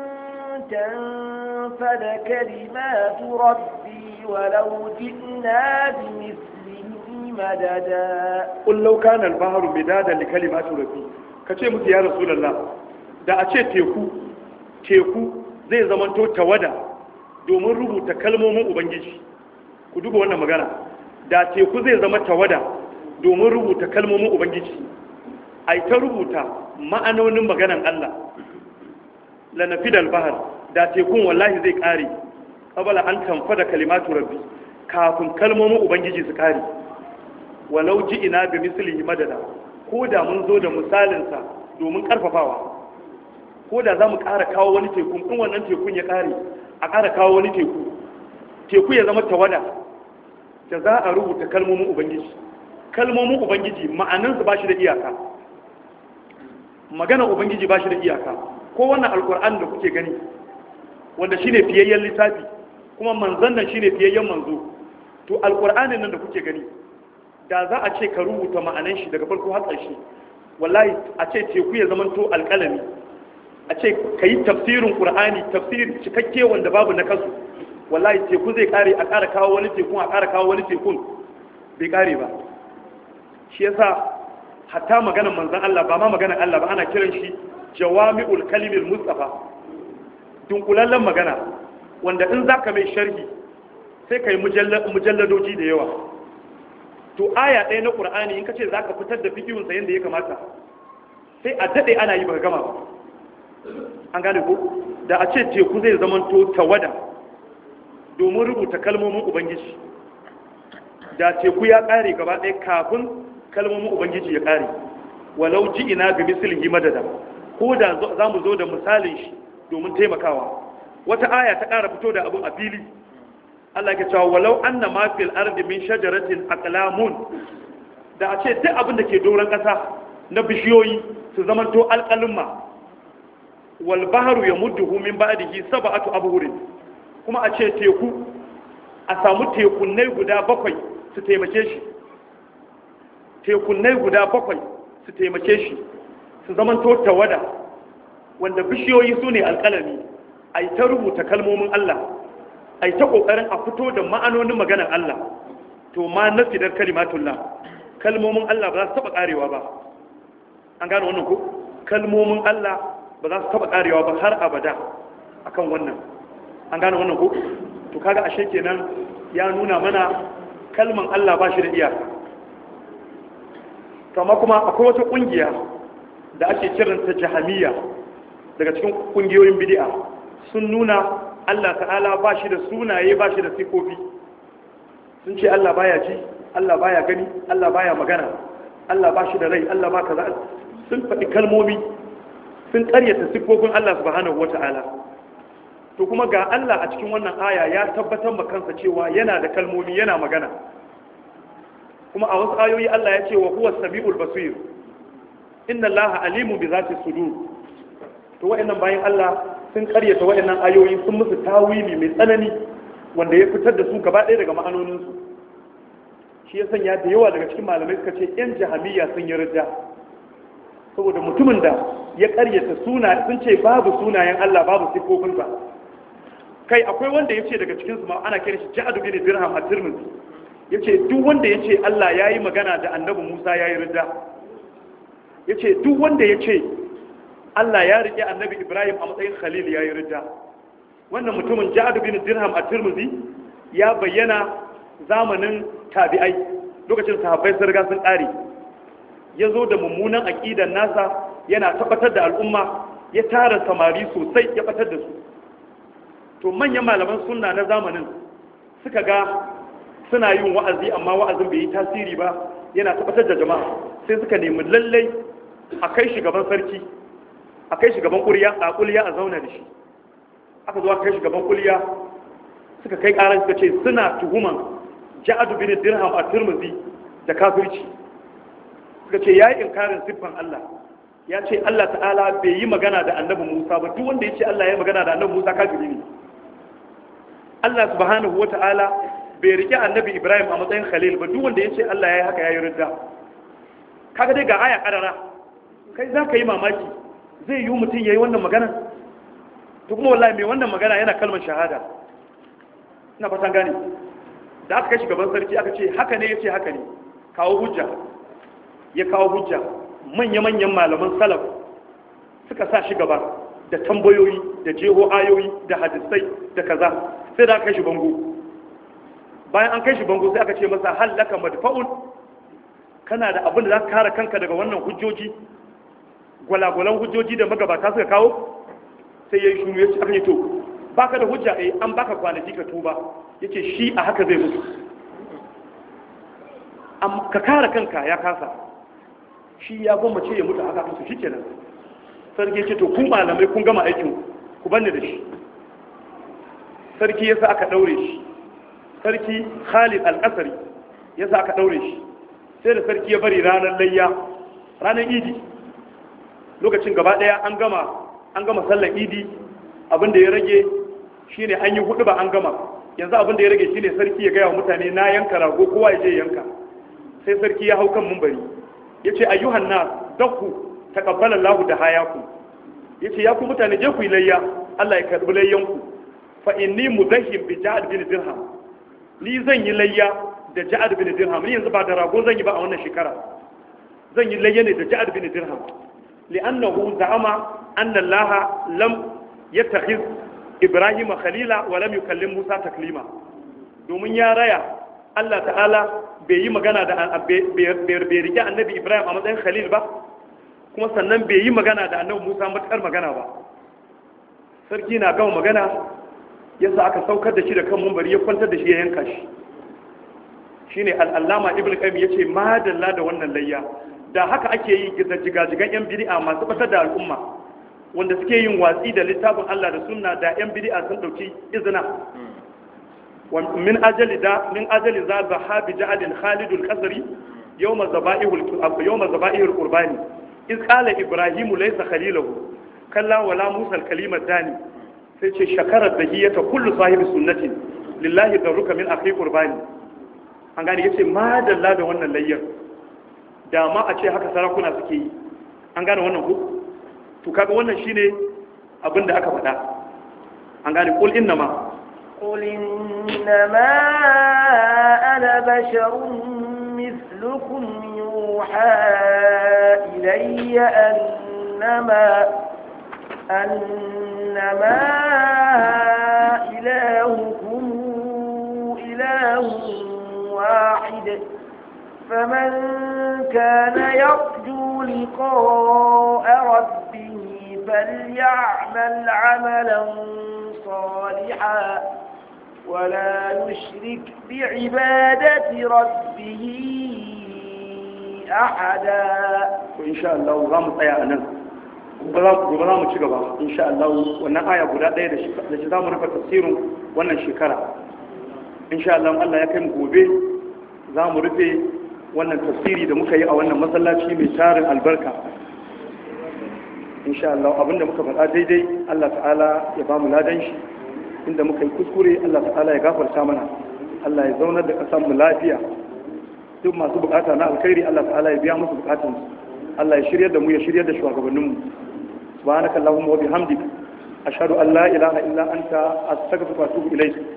تنفد كلمات ربي ولو جئنا بمثله مددا قل لو كان البحر مدادا لكلمات ربي kace musu ya rasulullah da a ce teku teku zai zamanto tawada domin rubuta kalmomin ubangiji ku duba wannan magana da teku zai zama tawada domin rubuta kalmomin ubangiji ai ta rubuta ma'anonin maganan Allah lanafidal bahar da tekun wallahi zai kare qabala an tanfada kalimatu rabbi kafin kalmomin ubangiji su kare walau ji ina bi mislihi madada ko da mun zo da misalinsa domin karfafawa ko da za mu ƙara kawo wani tekun in wannan tekun ya kare a ƙara kawo wani teku teku ya zama tawada da za a rubuta kalmomin ubangiji kalmomin ubangiji ma'anansu ba shi da iyaka magana ubangiji ba shi da iyaka ko wannan alkur'an da kuke gani wanda shine fiyayyen littafi kuma manzon nan shine fiyayyen manzo to alkur'anin nan da kuke gani da za a ce ka rubuta ma'anan shi daga farko har ƙarshe wallahi a ce teku ya zamanto alƙalami a ce ka yi tafsirin ƙur'ani tafsir cikakke wanda babu na kasu wallahi teku zai kare a ƙara kawo wani tekun a ƙara kawo wani tekun bai kare ba shi yasa hatta maganar manzan Allah ba ma maganar Allah ba ana kiran shi jawami'ul kalimil mustafa dunkulallen magana wanda in zaka mai sharhi sai kai mujalladoji da yawa to aya ɗaya na ƙur'ani in ka ce za ka fitar da fikihunsa yadda ya kamata sai a daɗe ana yi ba gama ba an gane ko da a ce teku zai zamanto tawada domin rubuta kalmomin ubangiji da teku ya ƙare gaba ɗaya kafin kalmomin ubangiji ya ƙare walau ji ina ga mislihi madada ko da za mu zo da misalin shi domin taimakawa wata aya ta ƙara fito da abin a fili Allah ke cewa walau anna ma fil ardi min shajaratin aqlamun da a ce duk abin da ke doron ƙasa na bishiyoyi su zamanto alƙalumma wal bahru yamudduhu min ba'dihi sab'atu abhurin kuma a ce teku a samu tekunnai guda bakwai su taimake shi tekunnai guda bakwai su taimake shi su zamanto tawada wanda bishiyoyi su ne alƙalami a yi ta rubuta kalmomin Allah a yi ta ƙoƙarin a fito da ma'anonin maganar Allah to ma na fidar kalimatullah kalmomin Allah ba za su taɓa ƙarewa ba an gane wannan ko kalmomin Allah ba za su taɓa ƙarewa ba har abada akan wannan an gane wannan ko to kaga ashe kenan ya nuna mana kalman Allah ba shi da iyaka to amma kuma akwai wata ƙungiya da ake kiranta jahamiyya daga cikin ƙungiyoyin bid'a sun nuna Allah ta'ala ba shi da sunaye ba shi da sifofi sun ce Allah baya ji Allah baya gani Allah baya magana Allah ba shi da rai Allah ba kaza sun faɗi kalmomi sun ƙaryata sifofin Allah subhanahu wata'ala to kuma ga Allah a cikin wannan aya ya tabbatar ma kansa cewa yana da kalmomi yana magana kuma a wasu ayoyi Allah ya ce wa huwa samiul basir inna Allah alimu bi zati sudur to wa'annan bayan Allah sun karyata wa'annan ayoyi sun musu tawili mai tsanani wanda ya fitar da su gaba ɗaya daga ma'anoninsu shi ya sanya da yawa daga cikin malamai suka ce yan jahamiyya sun yi rida saboda mutumin da ya karyata suna sun ce babu sunayen Allah babu sifofinsa kai akwai wanda ya ce daga cikinsu ma ana kiran shi ja'adu bin dirham a tirmidhi ya ce duk wanda ya ce Allah ya yi magana da annabi Musa ya yi rida ya ce duk wanda ya ce Allah ya rike annabi Ibrahim a matsayin khalil yayi ridda wannan mutumin Ja'ad bin Dirham a Tirmidhi ya bayyana zamanin tabi'ai lokacin sahabbai sun riga sun ƙare ya zo da mummunan aƙidan nasa yana tabbatar da al'umma ya tara samari sosai ya batar da su to manyan malaman sunna na zamanin suka ga suna yin wa'azi amma wa'azin bai yi tasiri ba yana tabbatar da jama'a sai suka nemi lallai a kai shi gaban sarki a kai shi gaban ƙuriya a ƙuliya a zauna da shi aka zo a kai shi gaban ƙuliya suka kai ƙarar suka ce suna tuhuman ja'adu bin dirham a turmuzi da kafirci suka ce ya yi inkarin siffan Allah ya ce Allah ta'ala bai yi magana da annabi Musa ba duk wanda ya ce Allah ya yi magana da annabi Musa kafiri ne Allah subhanahu wata'ala bai rike annabi Ibrahim a matsayin khalil ba duk wanda ya ce Allah ya yi haka ya yi ridda kaga dai ga aya karara kai za ka yi mamaki zai yi mutum ya yi wannan magana to kuma wallahi mai wannan magana yana kalmar shahada ina fatan gane da aka kai shi gaban sarki aka ce haka ne ya ce haka ne kawo hujja ya kawo hujja manya-manyan malaman salaf suka sa shi gaba da tambayoyi da jeho ayoyi da hadisai da kaza sai da aka kai shi bango bayan an kai shi bango sai aka ce masa hallaka madfa'un kana da abin da za ka kare kanka daga wannan hujjoji gwalagwalan hujjoji da magabata suka kawo sai ya yi shuru ya ce aka yi to baka da hujja eh an baka kwanaki ka tuba ya ce shi a haka zai mutu ka kare kanka ya kasa shi ya gwammace ya mutu haka su shi kenan sarki ce to kun malamai kun gama aikin ku banne da shi sarki ya sa aka daure shi sarki khalid al-qasari ya sa aka daure shi sai da sarki ya bari ranar layya ranar idi lokacin gaba daya an gama an gama sallar idi abinda ya rage shine an yi hudu ba an gama yanzu abinda ya rage shine sarki ya gaya wa mutane na yanka rago kowa ya je yanka sai sarki ya hau kan mumbari ya ce ayyuhan na dakku taƙabbalar lahu da hayaku ya ce ya ku mutane je ku yi layya Allah ya karɓi layyanku fa inni mudahim bi ja'ad bin dirham ni zan yi layya da ja'ad bin dirham ni yanzu ba da rago zan yi ba a wannan shekara zan yi layya ne da ja'ad bin dirham li'annahu za'ama anna Allah lam yattakhiz Ibrahim khalila wa lam yukallim Musa taklima domin ya raya Allah ta'ala bai yi magana da bai rike annabi Ibrahim a matsayin khalil ba kuma sannan bai yi magana da annabi Musa matakar magana ba sarki na gama magana yasa aka saukar da shi da kan mumbari ya kwantar da shi ya yanka shi shine al'allama ibn qayyim yace madalla da wannan layya da haka ake yi jigajigan yan bid'a masu batar da al'umma wanda suke yin watsi da littafin Allah da sunna da yan bid'a sun dauki izina من أجل ذا من أجل ذا ذهاب جعد خالد القصري يوم ذبائح يوم ذبائح القربان إذ قال إبراهيم ليس خليله كلا ولا موسى الكلمة الثاني sai shakarar da hiyata kullu sahibi sunnatin lillahi darruka min akhi qurbani an gane yace ma dalla da wannan layyar da ma a ce haka sarakuna suke yi an gane wannan ku to kaga wannan shine abin da aka faɗa an gane kul innama قل إنما أنا بشر مثلكم يوحى إلي أنما أنما إلهكم إله واحد فمن كان يرجو لقاء ربه فليعمل عملا صالحا ولا يشرك بعبادة ربه أحدا إن شاء الله غام tsaya anan gobe za mu ci gaba insha Allah wannan aya guda ɗaya da shi za mu rufe tafsirin wannan shekara insha Allah Allah ya kai mu gobe za mu rufe wannan tafsiri da muka yi a wannan masallaci mai tarin albarka insha Allah abinda muka faɗa daidai Allah ta'ala ya ba mu ladan shi inda muka yi kuskure Allah ta'ala ya gafarta mana Allah ya zaunar da ƙasar mu lafiya duk masu bukata na alkhairi Allah ta'ala ya biya musu bukatun Allah ya shiryar da mu ya shiryar da shugabannin mu subhanakallahumma wa bihamdika ashhadu an la ilaha illa anta astaghfiruka wa atubu ilayk